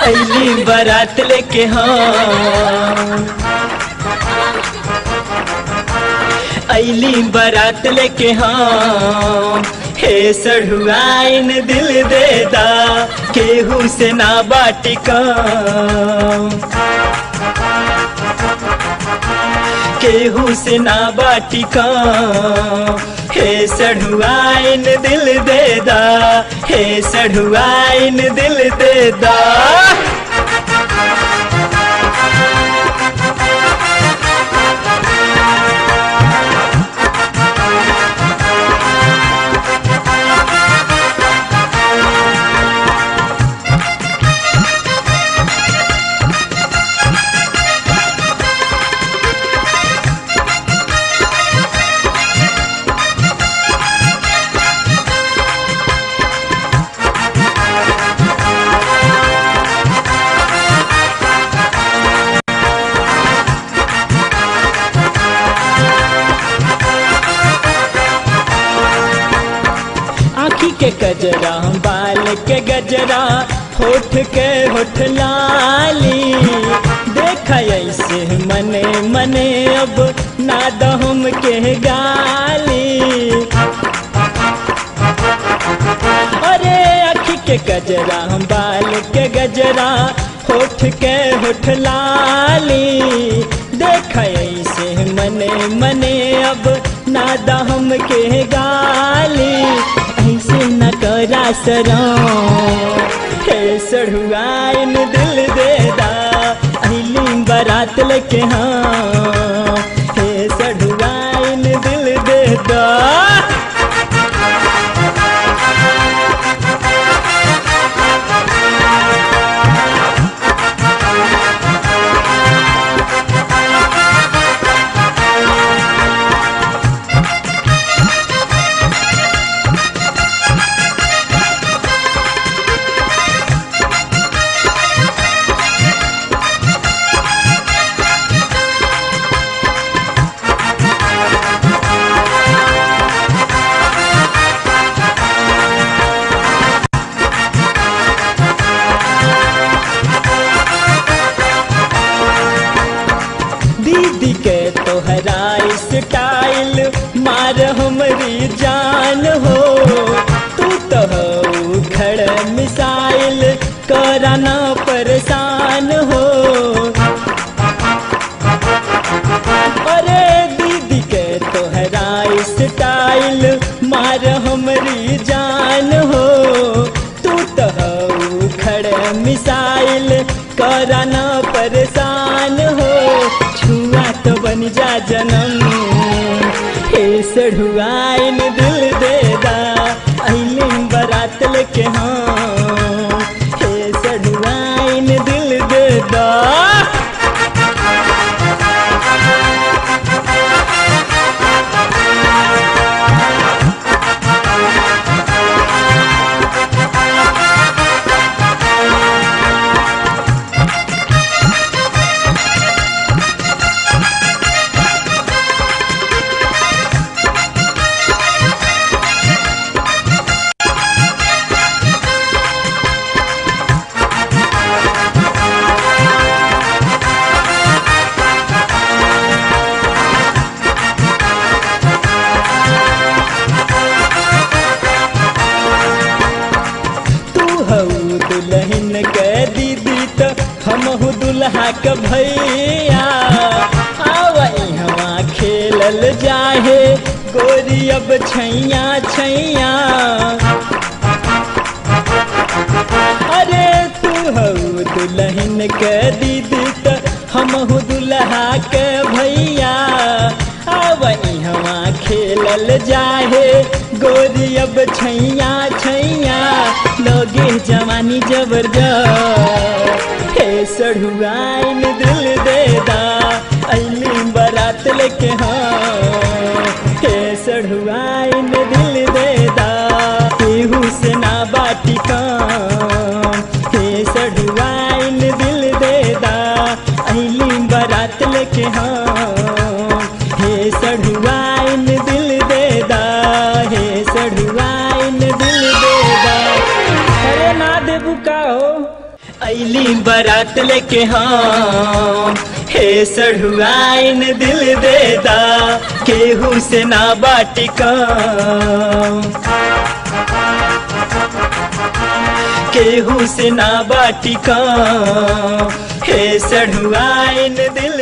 अली बारात लेके हाँ अली बारात लेके हाँ हे सढ़ुआइन दिल दे दा केहू से ना बाटिका केहू से ना बाटिका हे सढ़ुआइन दिल दे दा हे सढ़ुआइन दिल दे दा आँखी के गजरा बाल के गजरा होठ के होठ लाली देखा ऐसे मने मने अब नाद हम के गाली अरे आँखी के गजरा बाल के गजरा होठ के होठ लाली देखा ऐसे मने मने अब नादा हम के गाली ऐसे न करा सरा हे सढ़ुआइन दिल दे दा अली बारात लेके हाँ हे सढ़ुआइन दिल दे दा दीदी के तोहरा स्टाइल मार हमरी जान हो तू तो हो खड़ मिसाइल कराना परेशान हो अरे दीदी के तोहरा स्टाइल मार हमरी जान हो तू तो हो खड़ मिसाइल कराना परेशान हो छुआ तो बन जा जनम हे सढ़ुआइन दिल दे दा अलिम बारात लेके हाँ हे सढ़ुआइन दिल दे दा तू हऊ दुल्हन के दीदी तो हम दुल्हा के भैया आवई हवा खेलल जाहे गोरी अब छैया छैया अरे तू हऊ दुल्हन के दीदी तो हम दुल्हा के भैया आवई हवा खेलल जाहे गोरी अब छैया छैया लोगे जवानी जबरदस्त हे सढ़ुआइन दिल दे दा अली बारात लेके हाँ हे सढ़ुआइन दिल दे दा केहू से ना बाटी काम हे सढ़ुआइन दिल दे दा अली बारात लेके हाँ हे सढ़ुआइन दिल दे दा हे सढ़ुआइन दिल दे दा अरे ना देबू का हो ऐली बारात लेके हम हे सढ़ुआइन दिल दे दा केहू से ना बाटी कम केहू से ना बाटी कम हे सढ़ुआइन दिल